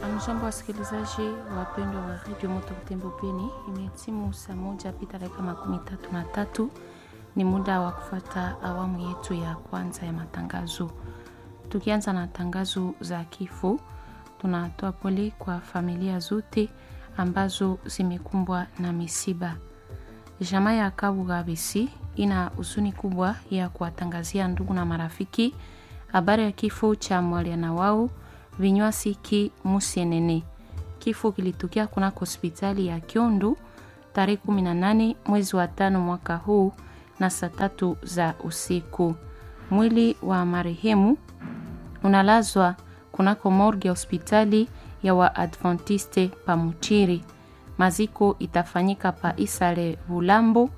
Amjambo wasikilizaji wapendwa wa redio Moto Butembo Beni, imetimu saa moja pita dakika makumi tatu na tatu. Ni muda wa kufata awamu yetu ya kwanza ya matangazo. Tukianza na tangazo za kifo, tunatoa pole kwa familia zote ambazo zimekumbwa na misiba. Jamaa ya Kabuga Besi ina huzuni kubwa ya kuwatangazia ndugu na marafiki habari ya kifo cha mwaliana wao Vinywasiki Musienene. Kifo kilitokea kunako hospitali ya Kiondu tarehe 18 mwezi wa tano mwaka huu na saa tatu za usiku. Mwili wa marehemu unalazwa kunako morgue ya hospitali ya Waadventiste Pamuchiri. Maziko itafanyika pa Isale Bulambo